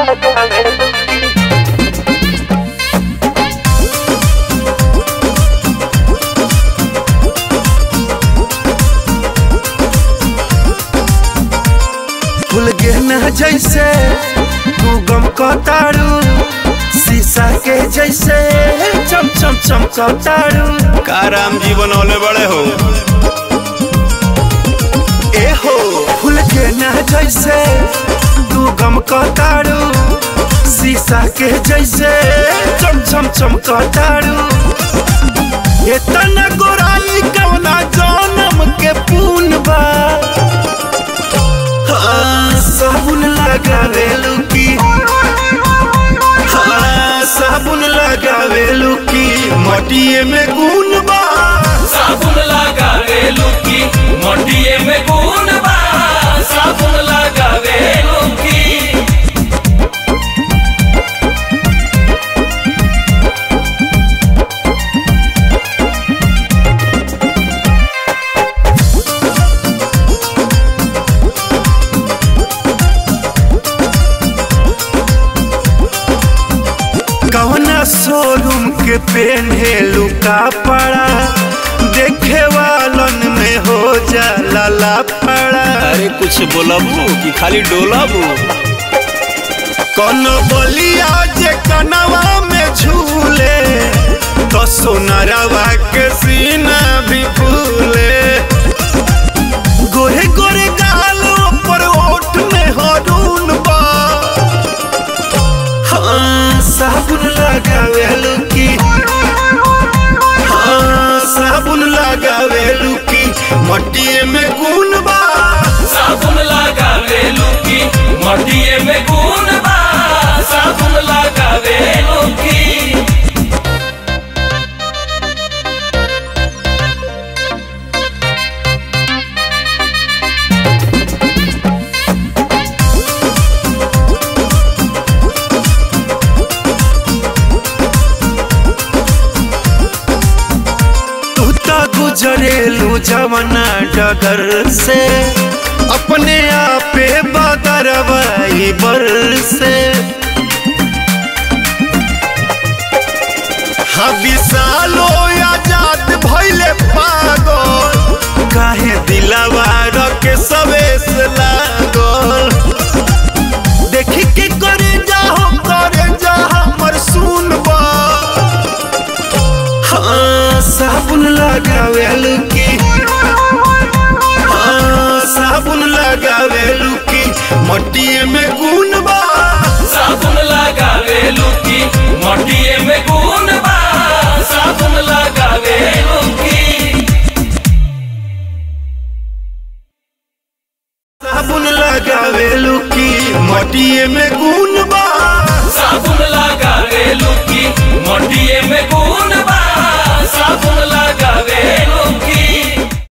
फूल गेना जैसे तू गम कतारू शीशा के जैसे चम चम चम कतारू का राम जी बनौले बड़े हो ए हो फूल गेना जैसे तू गम कतारू शीशा के जैसे चम चम चम कतारू इतना गोराई कवना जन्म के पून बा हाँ, साबुन लगावेलू की हाँ, साबुन लगावेलू की मटिए में गुण बा साबुन लगावे लुकी मटिए में गुण बा साबुन लगावे लुकी कवना शोरूम के पेन्हेलू कपड़ा देखे वालन में हो जाला लापड़ा अरे कुछ बोलबू कि खाली डोलबू कौन बोलिया जे कनवा में झूले तो सोनारवा के सीना भी फूले गोरे गोरे गालों पर ओठ में हरून बा हाँ साबुन लगावेलू की हाँ साबुन लगावेलू की मटिए में गुण बा साबुन लगावे लुकी मटिए में गुण बा साबुन लगावे लुकी तू तो गुजरेलू जवना डगर से अपने आपे बदरवाई बर से हाँ विशालो आजाद भैले पागल काहे दिलावा रखे सवेस लागल देखी के करे जाहो करे जा हमर सुनबा हाँ साबुन लगावेलू की हाँ साबुन लगावेलू की मटिए में गुण बा साबुन लगावे लुकी मटिए में गुण बा साबुन लगावे लुकी साबुन लगावेलू की मटिए में गुण बा साबुन लगावे लुकी मटिए में